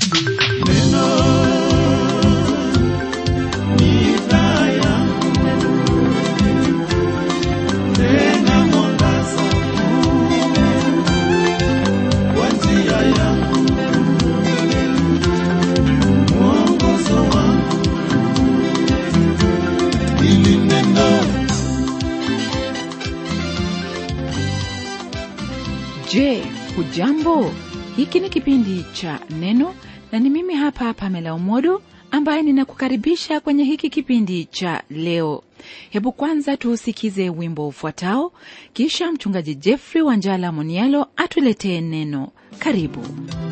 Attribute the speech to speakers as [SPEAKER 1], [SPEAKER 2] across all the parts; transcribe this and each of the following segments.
[SPEAKER 1] Je, hujambo? Hiki ni kipindi cha Neno na ni mimi hapa Pamela Umodo ambaye ninakukaribisha kwenye hiki kipindi cha leo. Hebu kwanza tuusikize wimbo ufuatao, kisha mchungaji Jeffrey Wanjala Monialo atuletee neno. Karibu.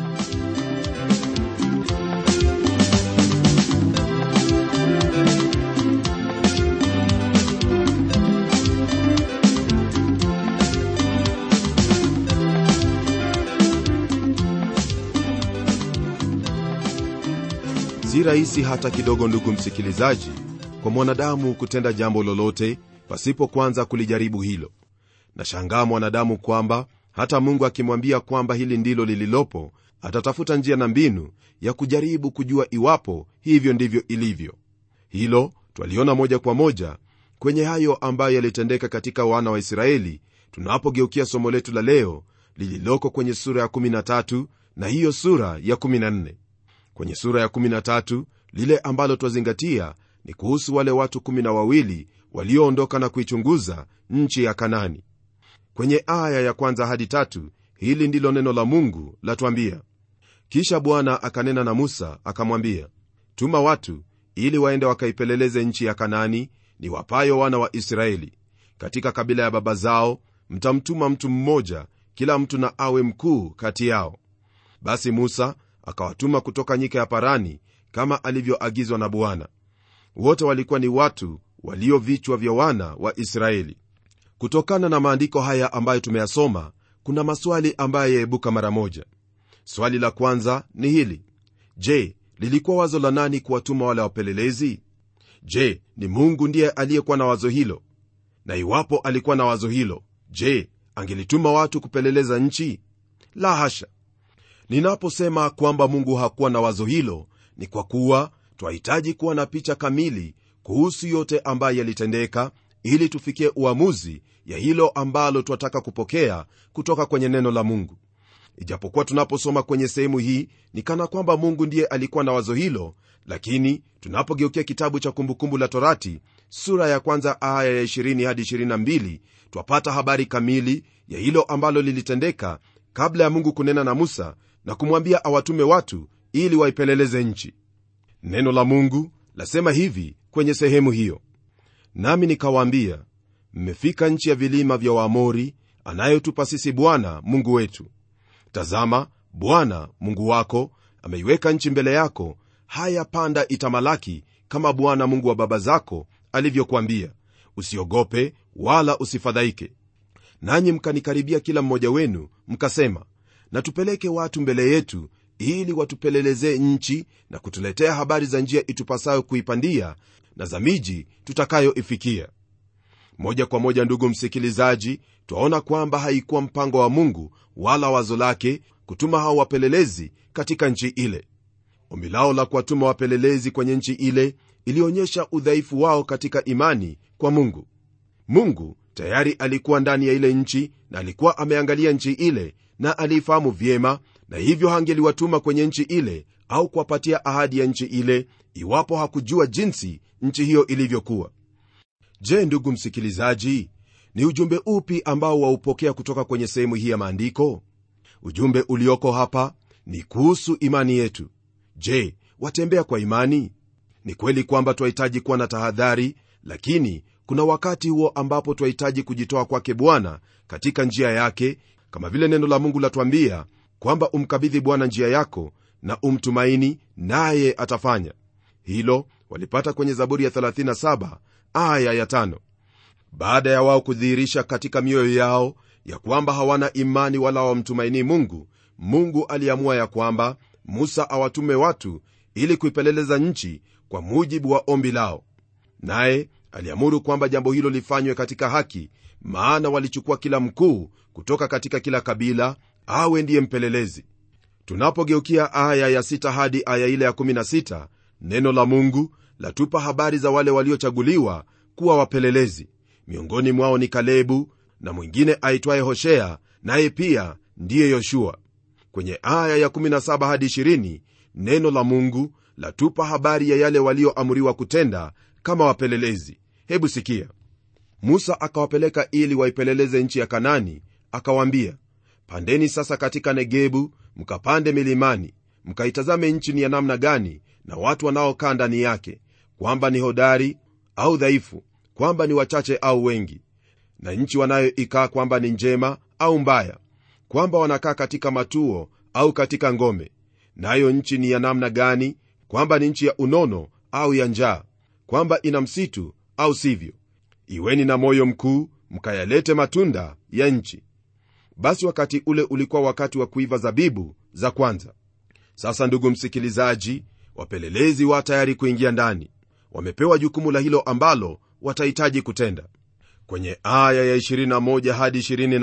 [SPEAKER 2] si rahisi hata kidogo ndugu msikilizaji kwa mwanadamu kutenda jambo lolote pasipo kwanza kulijaribu hilo nashangaa mwanadamu kwamba hata mungu akimwambia kwamba hili ndilo lililopo atatafuta njia na mbinu ya kujaribu kujua iwapo hivyo ndivyo ilivyo hilo twaliona moja kwa moja kwenye hayo ambayo yalitendeka katika wana wa israeli tunapogeukia somo letu la leo lililoko kwenye sura ya 13 na hiyo sura ya 14 kwenye sura ya 13 lile ambalo twazingatia ni kuhusu wale watu 12 walioondoka na kuichunguza nchi ya kanani kwenye aya ya kwanza hadi tatu hili ndilo neno la mungu latwambia kisha bwana akanena na musa akamwambia tuma watu ili waende wakaipeleleze nchi ya kanani ni wapayo wana wa israeli katika kabila ya baba zao mtamtuma mtu mmoja kila mtu na awe mkuu kati yao basi musa akawatuma kutoka nyika ya parani kama alivyoagizwa na bwana wote walikuwa ni watu walio vichwa vya wana wa israeli kutokana na maandiko haya ambayo tumeyasoma kuna maswali ambayo yaibuka mara moja swali la kwanza ni hili je lilikuwa wazo la nani kuwatuma wale wapelelezi je ni mungu ndiye aliyekuwa na wazo hilo na iwapo alikuwa na wazo hilo je angelituma watu kupeleleza nchi la hasha ninaposema kwamba mungu hakuwa na wazo hilo ni kwa kuwa twahitaji kuwa na picha kamili kuhusu yote ambayo yalitendeka ili tufikie uamuzi ya hilo ambalo twataka kupokea kutoka kwenye neno la mungu ijapokuwa tunaposoma kwenye sehemu hii ni kana kwamba mungu ndiye alikuwa na wazo hilo lakini tunapogeukia kitabu cha kumbukumbu la torati sura ya kwanza aya ya 20 hadi 22 twapata habari kamili ya hilo ambalo lilitendeka kabla ya mungu kunena na musa na kumwambia awatume watu ili waipeleleze nchi neno la mungu lasema hivi kwenye sehemu hiyo nami nikawaambia mmefika nchi ya vilima vya waamori anayotupa sisi bwana mungu wetu tazama bwana mungu wako ameiweka nchi mbele yako haya panda itamalaki kama bwana mungu wa baba zako alivyokuambia usiogope wala usifadhaike nanyi mkanikaribia kila mmoja wenu mkasema na tupeleke watu mbele yetu ili watupelelezee nchi na kutuletea habari za njia itupasayo kuipandia na za miji tutakayoifikia moja kwa moja ndugu msikilizaji twaona kwamba haikuwa mpango wa mungu wala wazo lake kutuma hao wapelelezi katika nchi ile ombi lao la kuwatuma wapelelezi kwenye nchi ile ilionyesha udhaifu wao katika imani kwa mungu mungu tayari alikuwa ndani ya ile nchi na alikuwa ameangalia nchi ile na aliifahamu vyema na hivyo hangeliwatuma kwenye nchi ile au kuwapatia ahadi ya nchi ile iwapo hakujua jinsi nchi hiyo ilivyokuwa je ndugu msikilizaji ni ujumbe upi ambao waupokea kutoka kwenye sehemu hii ya maandiko ujumbe ulioko hapa ni kuhusu imani yetu je watembea kwa imani ni kweli kwamba twahitaji kuwa na tahadhari lakini kuna wakati huo ambapo twahitaji kujitoa kwake bwana katika njia yake kama vile neno la mungu latwambia kwamba umkabidhi bwana njia yako na umtumaini naye atafanya hilo walipata kwenye zaburi ya 37 aya ya 5 baada ya wao kudhihirisha katika mioyo yao ya kwamba hawana imani wala wamtumainii mungu mungu aliamua ya kwamba musa awatume watu ili kuipeleleza nchi kwa mujibu wa ombi lao naye aliamuru kwamba jambo hilo lifanywe katika haki maana walichukua kila mkuu kutoka katika kila kabila awe ndiye mpelelezi tunapogeukia aya ya 6 hadi aya ile ya 16 neno la mungu latupa habari za wale waliochaguliwa kuwa wapelelezi miongoni mwao ni kalebu na mwingine aitwaye hoshea naye pia ndiye yoshua kwenye aya ya 17 hadi 20 neno la mungu latupa habari ya yale walioamriwa kutenda kama wapelelezi hebu sikia musa akawapeleka ili waipeleleze nchi ya kanani akawaambia pandeni sasa katika negebu mkapande milimani mkaitazame nchi ni ya namna gani na watu wanaokaa ndani yake kwamba ni hodari au dhaifu kwamba ni wachache au wengi na nchi wanayoikaa kwamba ni njema au mbaya kwamba wanakaa katika matuo au katika ngome nayo nchi ni ya namna gani kwamba ni nchi ya unono au ya njaa kwamba ina msitu au sivyo iweni na moyo mkuu mkayalete matunda ya nchi basi wakati ule ulikuwa wakati wa kuiva zabibu za kwanza sasa ndugu msikilizaji wapelelezi wa tayari kuingia ndani wamepewa jukumu la hilo ambalo watahitaji kutenda kwenye aya ya 21 hadi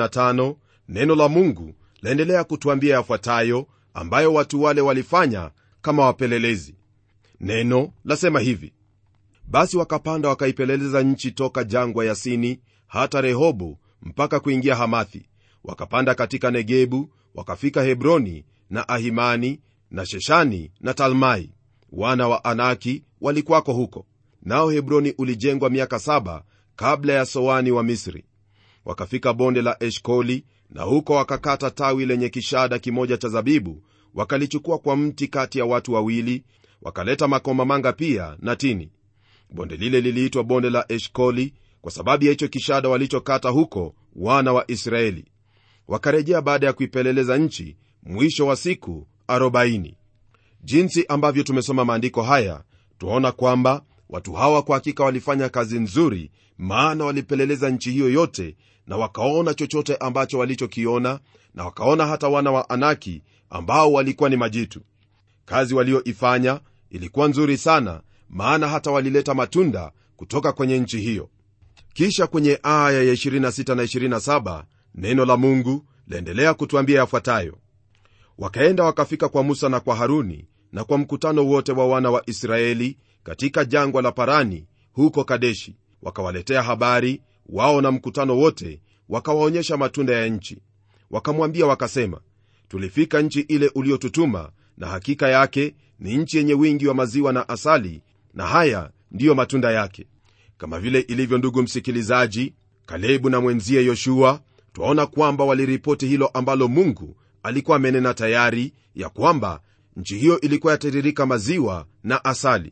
[SPEAKER 2] 25 neno la mungu laendelea kutuambia yafuatayo ambayo watu wale walifanya kama wapelelezi neno lasema hivi basi wakapanda wakaipeleleza nchi toka jangwa ya sini hata rehobu mpaka kuingia hamathi wakapanda katika negebu wakafika hebroni na ahimani na sheshani na talmai wana wa anaki walikwako huko nao hebroni ulijengwa miaka saba kabla ya soani wa misri wakafika bonde la eshkoli na huko wakakata tawi lenye kishada kimoja cha zabibu wakalichukua kwa mti kati ya watu wawili wakaleta makomamanga pia na tini bonde lile liliitwa bonde la eshkoli kwa sababu ya hicho kishada walichokata huko wana wa israeli wakarejea baada ya kuipeleleza nchi mwisho wa siku 40 jinsi ambavyo tumesoma maandiko haya twaona kwamba watu hawa kwa hakika walifanya kazi nzuri maana walipeleleza nchi hiyo yote na wakaona chochote ambacho walichokiona na wakaona hata wana wa anaki ambao walikuwa ni majitu kazi walioifanya ilikuwa nzuri sana maana hata walileta matunda kutoka kwenye nchi hiyo kisha kwenye aya ya 26 na 27 neno la mungu laendelea kutuambia yafuatayo wakaenda wakafika kwa musa na kwa haruni na kwa mkutano wote wa wana wa israeli katika jangwa la parani huko kadeshi wakawaletea habari wao na mkutano wote wakawaonyesha matunda ya nchi wakamwambia wakasema tulifika nchi ile uliotutuma na hakika yake ni nchi yenye wingi wa maziwa na asali na haya ndiyo matunda yake kama vile ilivyo ndugu msikilizaji kalebu na mwenzie yoshua twaona kwamba waliripoti hilo ambalo mungu alikuwa amenena tayari ya kwamba nchi hiyo ilikuwa yatiririka maziwa na asali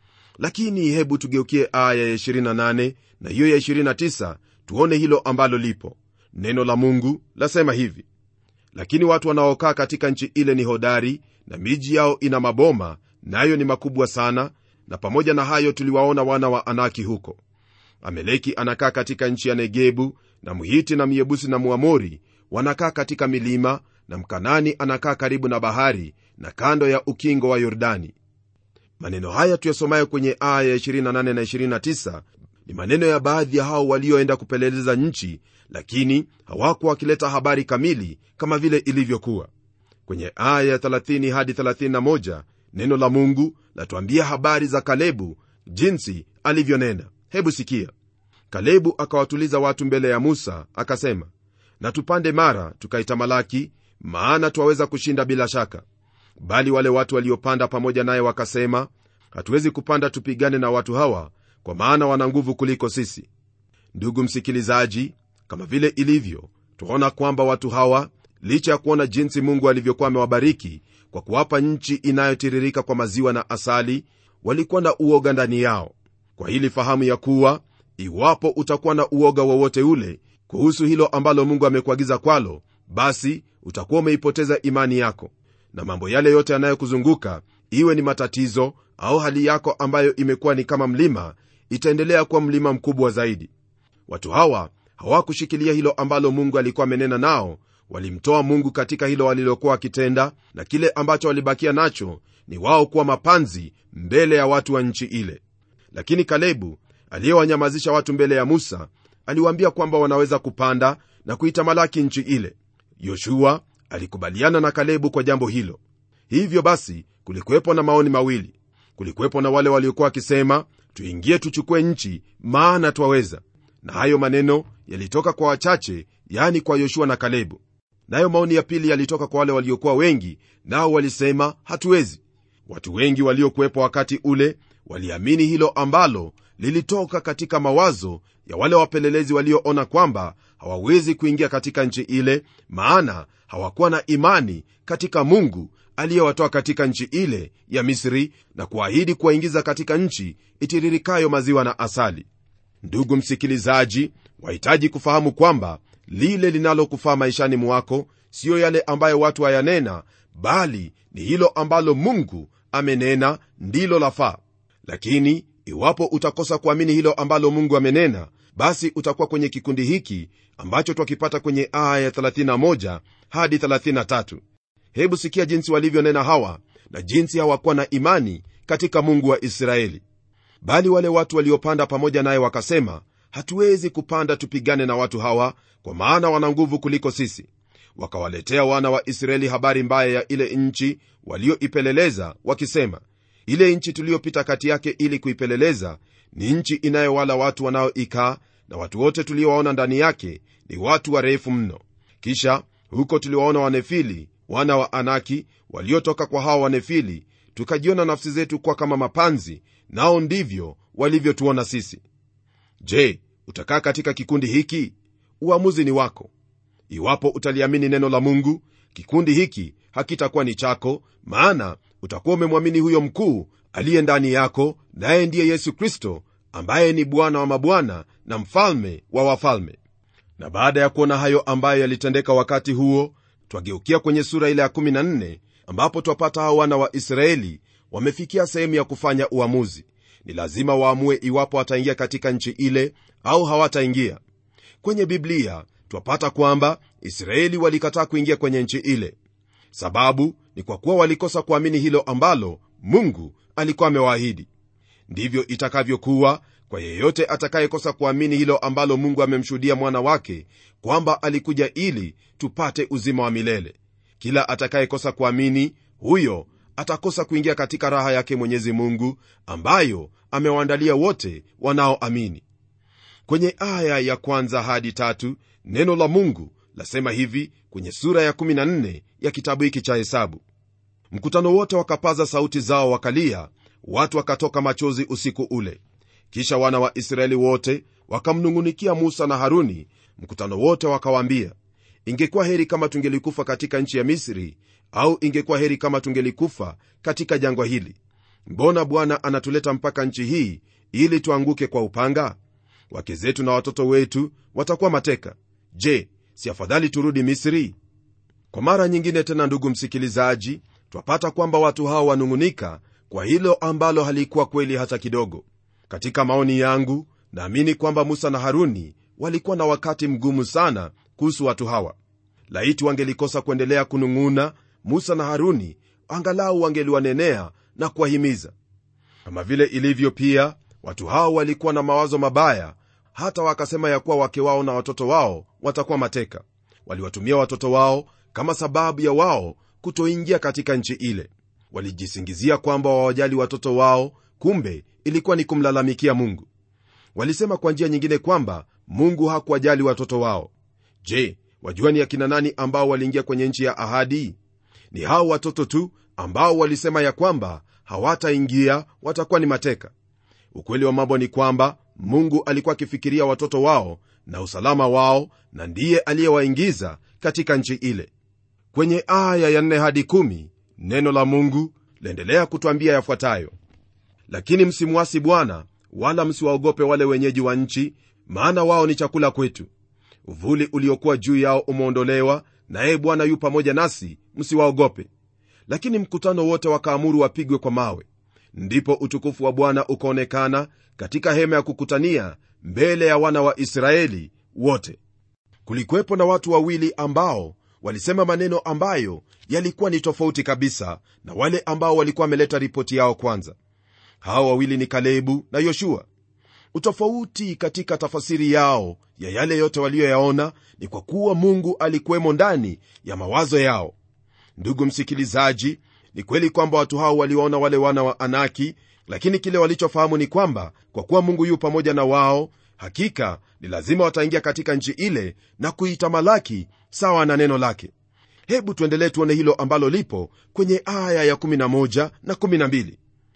[SPEAKER 2] lakini hebu tugeukie aya ya 28 na hiyo ya 29 tuone hilo ambalo lipo neno la mungu lasema hivi lakini watu wanaokaa katika nchi ile ni hodari na miji yao ina maboma nayo ni makubwa sana na pamoja na hayo tuliwaona wana wa anaki huko ameleki anakaa katika nchi ya negebu na mhiti na myebusi na muamori wanakaa katika milima na mkanani anakaa karibu na bahari na kando ya ukingo wa yordani maneno haya tuyasomayo kwenye aya ya 28 na 29 ni maneno ya baadhi ya hao walioenda kupeleleza nchi lakini hawakuwa wakileta habari kamili kama vile ilivyokuwa kwenye aya ya 30 hadi 31 neno la mungu latuambia habari za kalebu jinsi alivyonena hebu sikia kalebu akawatuliza watu mbele ya musa akasema na tupande mara tukaitamalaki maana twaweza kushinda bila shaka bali wale watu waliopanda pamoja naye wakasema hatuwezi kupanda tupigane na watu hawa kwa maana wana nguvu kuliko sisi ndugu msikilizaji kama vile ilivyo twaona kwamba watu hawa licha ya kuona jinsi mungu alivyokuwa amewabariki kwa kuwapa nchi inayotiririka kwa maziwa na asali walikuwa na uoga ndani yao kwa hili fahamu ya kuwa iwapo utakuwa na uoga wowote ule kuhusu hilo ambalo mungu amekuagiza kwalo basi utakuwa umeipoteza imani yako na mambo yale yote yanayokuzunguka iwe ni matatizo au hali yako ambayo imekuwa ni kama mlima itaendelea kuwa mlima mkubwa zaidi watu hawa hawakushikilia hilo ambalo mungu alikuwa amenena nao walimtoa mungu katika hilo walilokuwa wakitenda na kile ambacho walibakia nacho ni wao kuwa mapanzi mbele ya watu wa nchi ile lakini kalebu aliyewanyamazisha watu mbele ya musa aliwaambia kwamba wanaweza kupanda na kuitamalaki nchi ile yoshua alikubaliana na kalebu kwa jambo hilo hivyo basi kulikuwepo na maoni mawili kulikuwepo na wale waliokuwa wakisema tuingie tuchukue nchi maana twaweza na hayo maneno yalitoka kwa wachache yani kwa yoshua na kalebu nayo maoni ya pili yalitoka kwa wale waliokuwa wengi nao walisema hatuwezi watu wengi waliokuwepo wakati ule waliamini hilo ambalo lilitoka katika mawazo ya wale wapelelezi walioona kwamba hawawezi kuingia katika nchi ile maana hawakuwa na imani katika mungu aliyewatoa katika nchi ile ya misri na kuahidi kuwaingiza katika nchi itiririkayo maziwa na asali ndugu msikilizaji wahitaji kufahamu kwamba lile linalokufaa maishani mwako siyo yale ambayo watu wayanena bali ni hilo ambalo mungu amenena ndilo lafaa lakini iwapo utakosa kuamini hilo ambalo mungu amenena basi utakuwa kwenye kikundi hiki ambacho twakipata kwenye aya ya 31 hadi 33 hebu sikia jinsi walivyonena hawa na jinsi hawakuwa na imani katika mungu wa israeli bali wale watu waliopanda pamoja naye wakasema hatuwezi kupanda tupigane na watu hawa kwa maana wana nguvu kuliko sisi wakawaletea wana wa israeli habari mbaya ya ile nchi walioipeleleza wakisema ile nchi tuliyopita kati yake ili kuipeleleza ni nchi inayowala watu wanaoikaa na watu wote tuliowaona ndani yake ni watu warefu mno kisha huko tuliwaona wanefili wana wa anaki waliotoka kwa hawa wanefili tukajiona nafsi zetu kwa kama mapanzi nao ndivyo walivyotuona sisi je utakaa katika kikundi hiki uamuzi ni wako iwapo utaliamini neno la mungu kikundi hiki hakitakuwa ni chako maana utakuwa umemwamini huyo mkuu aliye ndani yako naye ndiye yesu kristo ambaye ni bwana wa mabwana na mfalme wa wafalme na baada ya kuona hayo ambayo yalitendeka wakati huo twageukia kwenye sura ile ya 14 ambapo twapata hao wana wa israeli wamefikia sehemu ya kufanya uamuzi ni lazima waamue iwapo wataingia katika nchi ile au hawataingia kwenye biblia twapata kwamba israeli walikataa kuingia kwenye nchi ile sababu ni kwa kuwa walikosa kuamini hilo ambalo mungu alikuwa amewaahidi ndivyo itakavyokuwa kwa yeyote atakayekosa kuamini hilo ambalo mungu amemshuhudia mwana wake kwamba alikuja ili tupate uzima wa milele kila atakayekosa kuamini huyo atakosa kuingia katika raha yake mwenyezi mungu ambayo amewaandalia wote wanaoamini kwenye aya ya kwanza hadi tatu neno la mungu lasema hivi kwenye sura ya 14 ya kitabu hiki cha hesabu mkutano wote wakapaza sauti zao wakalia watu wakatoka machozi usiku ule kisha wana wa israeli wote wakamnung'unikia musa na haruni mkutano wote wakawaambia ingekuwa heri kama tungelikufa katika nchi ya misri au ingekuwa heri kama tungelikufa katika jangwa hili mbona bwana anatuleta mpaka nchi hii ili tuanguke kwa upanga wake zetu na watoto wetu watakuwa mateka je si afadhali turudi misri kwa mara nyingine tena ndugu msikilizaji twapata kwamba watu hao wanung'unika kwa hilo ambalo halikuwa kweli hata kidogo katika maoni yangu naamini kwamba musa na haruni walikuwa na wakati mgumu sana kuhusu watu hawa laiti wangelikosa kuendelea kunung'una musa na haruni angalau wangeliwanenea na kuwahimiza kama vile ilivyo pia watu hao walikuwa na mawazo mabaya hata wakasema ya kuwa wake wao na watoto wao watakuwa mateka waliwatumia watoto wao kama sababu ya wao kutoingia katika nchi ile walijisingizia kwamba wawajali watoto wao kumbe ilikuwa ni kumlalamikia mungu walisema kwa njia nyingine kwamba mungu hakuwajali watoto wao je wajua ni akina nani ambao waliingia kwenye nchi ya ahadi ni hao watoto tu ambao walisema ya kwamba hawataingia watakuwa ni mateka ukweli wa mambo ni kwamba mungu alikuwa akifikiria watoto wao na usalama wao na ndiye aliyewaingiza katika nchi ile kwenye aya ya 4 hadi 1 neno la mungu laendelea kutwambia yafuatayo lakini msimuasi bwana wala msiwaogope wale wenyeji wa nchi maana wao ni chakula kwetu uvuli uliokuwa juu yao umeondolewa naye bwana yu pamoja nasi msiwaogope lakini mkutano wote wakaamuru wapigwe kwa mawe ndipo utukufu wa bwana ukaonekana katika hema ya kukutania mbele ya wana wa israeli wote kulikuwepo na watu wawili ambao walisema maneno ambayo yalikuwa ni tofauti kabisa na wale ambao walikuwa wameleta ripoti yao kwanza hawa wawili ni kalebu na yoshua utofauti katika tafasiri yao ya yale yote waliyoyaona ni kwa kuwa mungu alikuwemo ndani ya mawazo yao ndugu msikilizaji ni kweli kwamba watu hao waliwaona wale wana wa anaki lakini kile walichofahamu ni kwamba kwa kuwa mungu yu pamoja na wao hakika ni lazima wataingia katika nchi ile na kuitamalaki sawa na neno lake hebu tuendelee tuone hilo ambalo lipo kwenye aya ya 11 na 12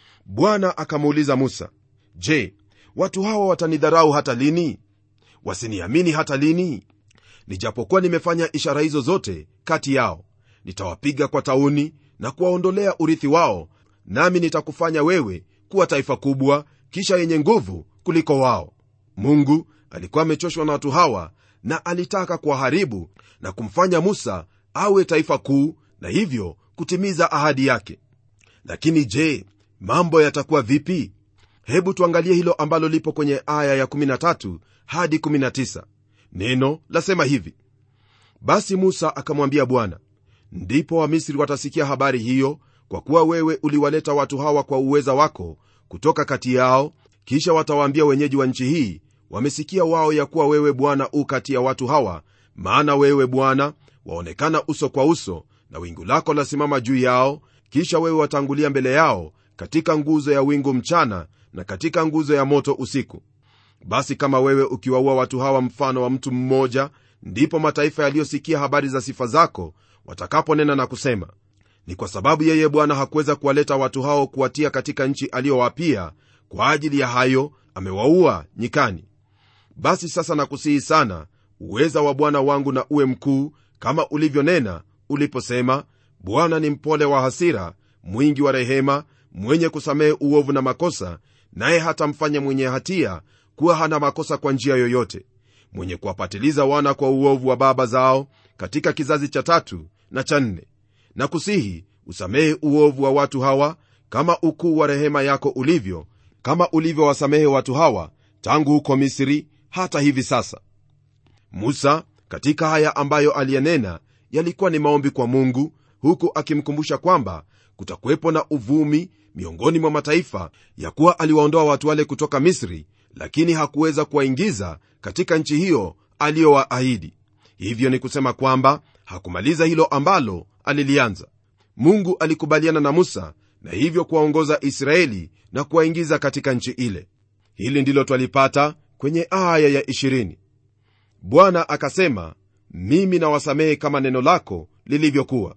[SPEAKER 2] bwana akamuuliza musa je watu hawa watanidharau hata lini wasiniamini hata lini nijapokuwa nimefanya ishara hizo zote kati yao nitawapiga kwa tauni na kuwaondolea urithi wao nami nitakufanya wewe kuwa taifa kubwa kisha yenye nguvu kuliko wao mungu alikuwa amechoshwa na watu hawa na alitaka kuwaharibu na kumfanya musa awe taifa kuu na hivyo kutimiza ahadi yake lakini je mambo yatakuwa vipi hebu tuangalie hilo ambalo lipo kwenye aya ya 13 hadi 19 neno lasema hivi basi musa akamwambia bwana ndipo wamisri watasikia habari hiyo kwa kuwa wewe uliwaleta watu hawa kwa uweza wako kutoka kati yao kisha watawaambia wenyeji wa nchi hii wamesikia wao ya kuwa wewe bwana u kati ya watu hawa maana wewe bwana waonekana uso kwa uso na wingu lako lasimama juu yao kisha wewe watangulia mbele yao katika nguzo ya wingu mchana na katika nguzo ya moto usiku basi kama wewe ukiwaua watu hawa mfano wa mtu mmoja ndipo mataifa yaliyosikia habari za sifa zako watakaponena na kusema ni kwa sababu yeye bwana hakuweza kuwaleta watu hao kuwatia katika nchi aliyowapia kwa ajili ya hayo amewaua nyikani basi sasa nakusihi sana uweza wa bwana wangu na uwe mkuu kama ulivyonena uliposema bwana ni mpole wa hasira mwingi wa rehema mwenye kusamehe uovu na makosa naye hatamfanya mwenye hatia kuwa hana makosa kwa njia yoyote mwenye kuwapatiliza wana kwa uovu wa baba zao katika kizazi cha tatu na cha nne na kusihi usamehe uovu wa watu hawa kama ukuu wa rehema yako ulivyo kama ulivyowasamehe watu hawa tangu huko misri hata hivi sasa musa katika haya ambayo aliyenena yalikuwa ni maombi kwa mungu huku akimkumbusha kwamba kutakuwepo na uvumi miongoni mwa mataifa ya kuwa aliwaondoa watu wale kutoka misri lakini hakuweza kuwaingiza katika nchi hiyo aliyowaahidi hivyo ni kusema kwamba hakumaliza hilo ambalo alilianza mungu alikubaliana na musa na hivyo kuwaongoza israeli na kuwaingiza katika nchi ile hili ndilo twalipata kwenye aya ya 20 bwana akasema mimi nawasamehe kama neno lako lilivyokuwa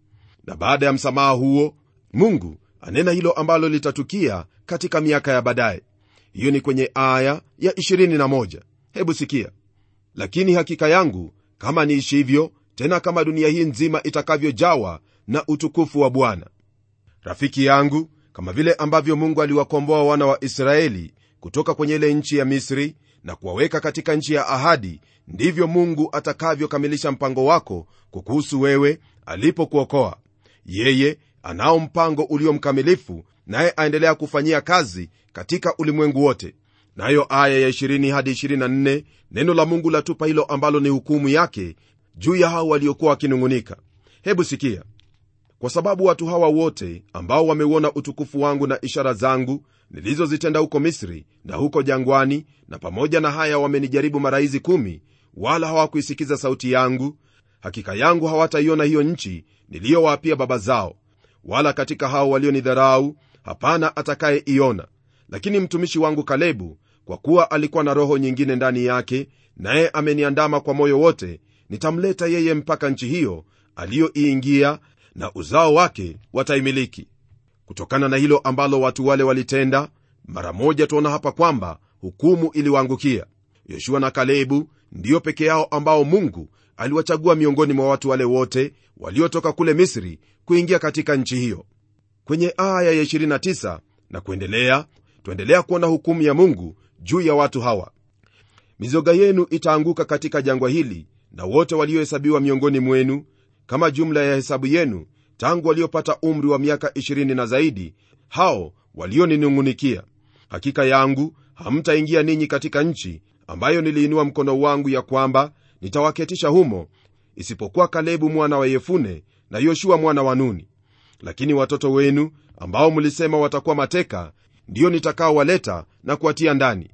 [SPEAKER 2] na baada ya msamaha huo mungu anena hilo ambalo litatukia katika miaka ya baadaye hiyo ni kwenye aya ya 21 hebu sikia lakini hakika yangu kama niishivyo tena kama dunia hii nzima itakavyojawa na utukufu wa bwana rafiki yangu kama vile ambavyo mungu aliwakomboa wana wa israeli kutoka kwenye ile nchi ya misri na kuwaweka katika nchi ya ahadi ndivyo mungu atakavyokamilisha mpango wako kukuhusu wewe alipokuokoa yeye anao mpango ulio mkamilifu naye aendelea kufanyia kazi katika ulimwengu wote nayo aya ya 20 hadi 24 neno la mungu latupa hilo ambalo ni hukumu yake juu ya hao waliokuwa wakinung'unika hebu sikia kwa sababu watu hawa wote ambao wameuona utukufu wangu na ishara zangu nilizozitenda huko misri na huko jangwani na pamoja na haya wamenijaribu mara hizi kumi wala hawakuisikiza sauti yangu hakika yangu hawataiona hiyo nchi niliyowaapia baba zao wala katika hao walionidharau hapana atakayeiona lakini mtumishi wangu kalebu kwa kuwa alikuwa na roho nyingine ndani yake naye ameniandama kwa moyo wote nitamleta yeye mpaka nchi hiyo aliyoiingia na uzao wake wataimiliki kutokana na hilo ambalo watu wale walitenda mara moja tuona hapa kwamba hukumu iliwaangukia yoshua na kalebu ndiyo peke yao ambao mungu aliwachagua miongoni mwa watu wale wote waliotoka kule misri kuingia katika nchi hiyo kwenye aya ya 29 na kuendelea twaendelea kuona hukumu ya mungu juu ya watu hawa mizoga yenu itaanguka katika jangwa hili na wote waliohesabiwa miongoni mwenu kama jumla ya hesabu yenu tangu waliopata umri wa miaka 20 na zaidi hao walioninung'unikia hakika yangu hamtaingia ninyi katika nchi ambayo niliinua mkono wangu ya kwamba nitawaketisha humo isipokuwa kalebu mwana wa yefune na yoshua mwana wa nuni lakini watoto wenu ambao mlisema watakuwa mateka ndiyo nitakaowaleta na kuwatia ndani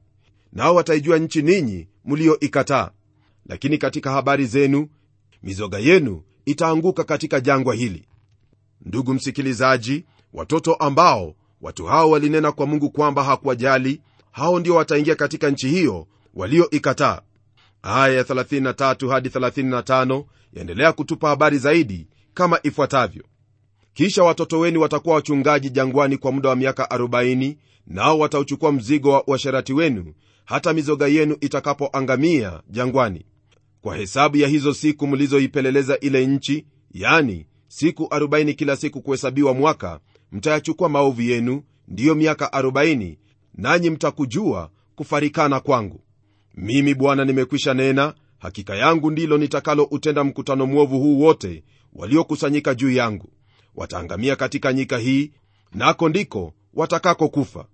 [SPEAKER 2] nao wataijua nchi ninyi mlioikataa lakini katika habari zenu mizoga yenu itaanguka katika jangwa hili ndugu msikilizaji watoto ambao watu hao walinena kwa mungu kwamba hakuwajali hao ndio wataingia katika nchi hiyo walioikataa aya ya 33 hadi 35 yaendelea kutupa habari zaidi kama ifuatavyo kisha watoto wenu watakuwa wachungaji jangwani kwa muda wa miaka 40 nao watauchukua mzigo wa uasherati wenu hata mizoga yenu itakapoangamia jangwani kwa hesabu ya hizo siku mlizoipeleleza ile nchi yani siku 40 kila siku kuhesabiwa mwaka mtayachukua maovu yenu ndiyo miaka 40 nanyi mtakujua kufarikana kwangu mimi bwana nimekwisha nena hakika yangu ndilo nitakaloutenda mkutano mwovu huu wote waliokusanyika juu yangu wataangamia katika nyika hii nako ndiko watakako kufa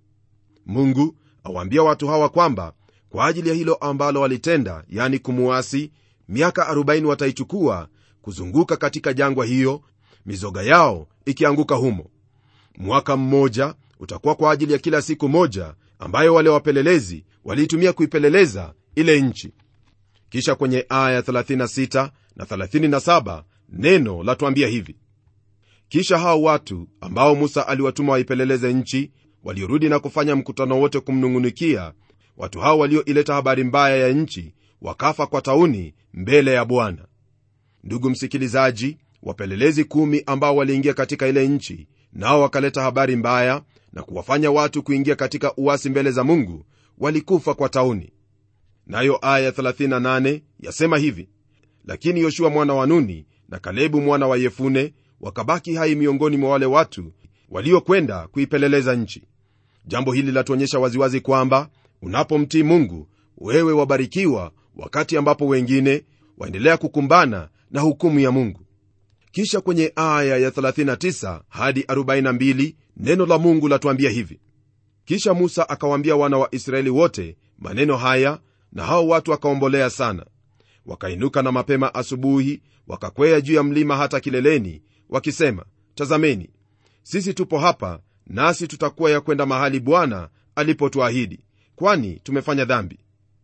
[SPEAKER 2] mungu awaambia watu hawa kwamba kwa ajili ya hilo ambalo walitenda yani kumuasi miaka 40 wataichukua kuzunguka katika jangwa hiyo mizoga yao ikianguka humo mwaka mmoja utakuwa kwa ajili ya kila siku moja ambayo wale wapelelezi waliitumia kuipeleleza ile nchi kisha kwenye aya 36 na 37 neno latuambia hivi kisha hao watu ambao musa aliwatuma waipeleleze nchi waliorudi na kufanya mkutano wote kumnung'unikia watu hao walioileta habari mbaya ya nchi wakafa kwa tauni mbele ya bwana ndugu msikilizaji wapelelezi kumi ambao waliingia katika ile nchi nao wakaleta habari mbaya na kuwafanya watu kuingia katika uasi mbele za mungu walikufa kwa tauni nayo aya 38 yasema hivi lakini yoshua mwana wa nuni na kalebu mwana wa yefune wakabaki hai miongoni mwa wale watu waliokwenda kuipeleleza nchi jambo hili latuonyesha waziwazi kwamba unapomtii mungu wewe wabarikiwa wakati ambapo wengine waendelea kukumbana na hukumu ya mungu kisha kwenye aya ya 39 hadi 42 neno la mungu latuambia hivi kisha musa akawaambia wana wa israeli wote maneno haya na hao watu wakaombolea sana wakainuka na mapema asubuhi wakakwea juu ya mlima hata kileleni wakisema tazameni sisi tupo hapa nasi tutakuwa ya kwenda mahali bwana alipotuahidi kwani tumefanya dhambi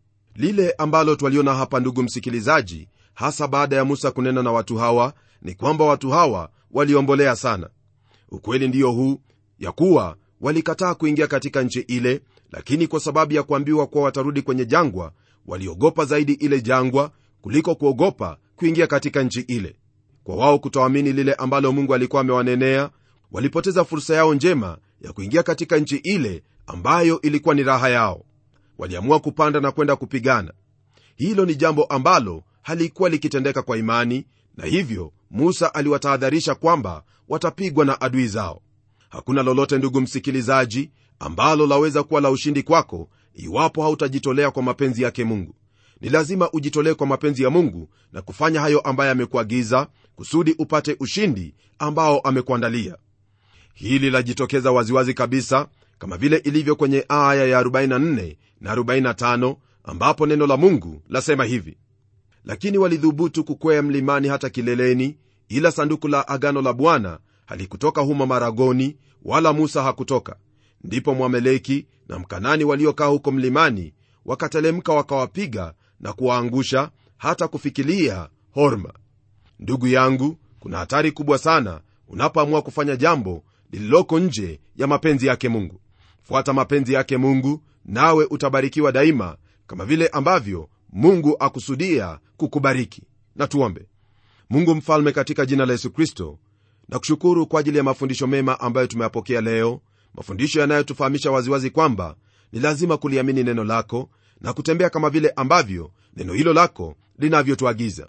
[SPEAKER 2] lile ambalo twaliona hapa ndugu msikilizaji hasa baada ya musa kunena na watu hawa ni kwamba watu hawa waliombolea sana ukweli ndiyo huu ya kuwa walikataa kuingia katika nchi ile lakini kwa sababu ya kuambiwa kuwa watarudi kwenye jangwa waliogopa zaidi ile jangwa kuliko kuogopa kuingia katika nchi ile kwa wao kutoamini lile ambalo mungu alikuwa amewanenea walipoteza fursa yao njema ya kuingia katika nchi ile ambayo ilikuwa ni raha yao waliamua kupanda na kwenda kupigana hilo ni jambo ambalo halikuwa likitendeka kwa imani na hivyo musa aliwatahadharisha kwamba watapigwa na adui zao hakuna lolote ndugu msikilizaji ambalo laweza kuwa la ushindi kwako iwapo hautajitolea kwa mapenzi yake mungu ni lazima ujitolee kwa mapenzi ya mungu na kufanya hayo ambaye amekuagiza kusudi upate ushindi ambao amekuandalia hili lajitokeza waziwazi kabisa kama vile ilivyo kwenye aya ya 44 na 45 ambapo neno la mungu lasema hivi lakini walidhubutu kukwea mlimani hata kileleni ila sanduku la agano la bwana halikutoka humo maragoni wala musa hakutoka ndipo mwameleki na mkanani waliokaa huko mlimani wakatelemka wakawapiga na kuwaangusha hata kufikilia horma ndugu yangu kuna hatari kubwa sana unapoamua kufanya jambo lililoko nje ya mapenzi yake mungu fuata mapenzi yake mungu nawe utabarikiwa daima kama vile ambavyo mungu akusudia kukubariki na tuombe mungu mfalme katika jina la yesu kristo na kushukuru kwa ajili ya mafundisho mema ambayo tumeyapokea leo mafundisho yanayotufahamisha waziwazi kwamba ni lazima kuliamini neno lako na kutembea kama vile ambavyo neno hilo lako linavyotuagiza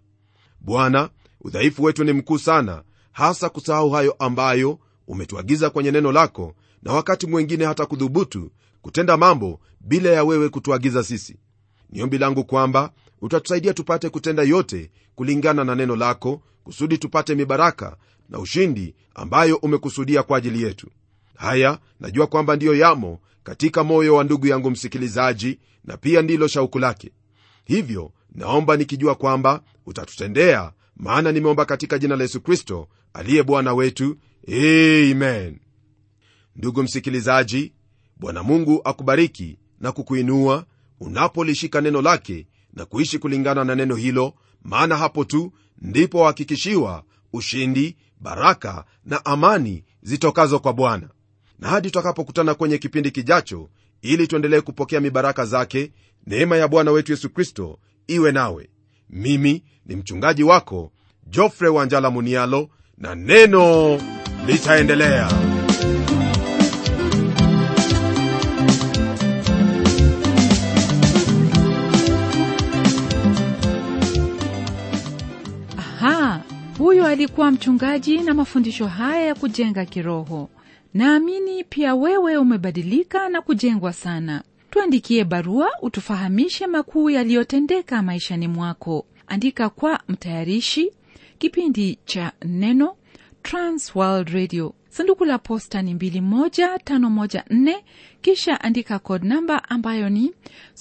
[SPEAKER 2] bwana udhaifu wetu ni mkuu sana hasa kusahau hayo ambayo umetuagiza kwenye neno lako na wakati mwengine hata kudhubutu kutenda mambo bila ya wewe kutuagiza sisi ni ombi langu kwamba utatusaidia tupate kutenda yote kulingana na neno lako kusudi tupate mibaraka na ushindi ambayo umekusudia kwa ajili yetu haya najua kwamba ndiyo yamo katika moyo wa ndugu yangu msikilizaji na pia ndilo shauku lake hivyo naomba nikijua kwamba utatutendea maana nimeomba katika jina la yesu kristo aliye bwana wetu amen ndugu msikilizaji bwana mungu akubariki na kukuinua unapolishika neno lake na kuishi kulingana na neno hilo maana hapo tu ndipo wahakikishiwa ushindi baraka na amani zitokazo kwa bwana na hadi tutakapokutana kwenye kipindi kijacho ili tuendelee kupokea mibaraka zake neema ya bwana wetu yesu kristo iwe nawe mimi ni mchungaji wako jofre wanjala munialo na neno litaendelea
[SPEAKER 1] aha huyo alikuwa mchungaji na mafundisho haya ya kujenga kiroho naamini pia wewe umebadilika na kujengwa sana tuandikie barua utufahamishe makuu yaliyotendeka maishani mwako andika kwa mtayarishi kipindi cha neno transworld radio sanduku la posta ni 21514 kisha andika code namba ambayo ni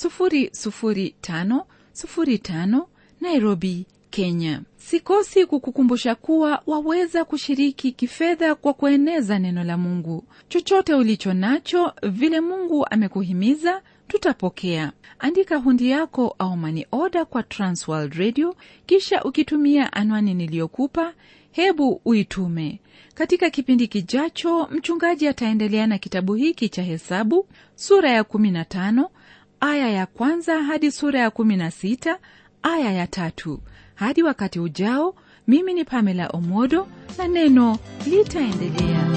[SPEAKER 1] 00505 nairobi kenya sikosi kukukumbusha kuwa waweza kushiriki kifedha kwa kueneza neno la mungu chochote ulicho nacho vile mungu amekuhimiza tutapokea andika hundi yako au mani oda kwa transworld radio kisha ukitumia anwani niliyokupa hebu uitume katika kipindi kijacho mchungaji ataendelea na kitabu hiki cha hesabu sura ya 15 aya ya kwanza hadi sura ya 16 aya ya tatu hadi wakati ujao mimi ni pamela omodo na neno litaendelea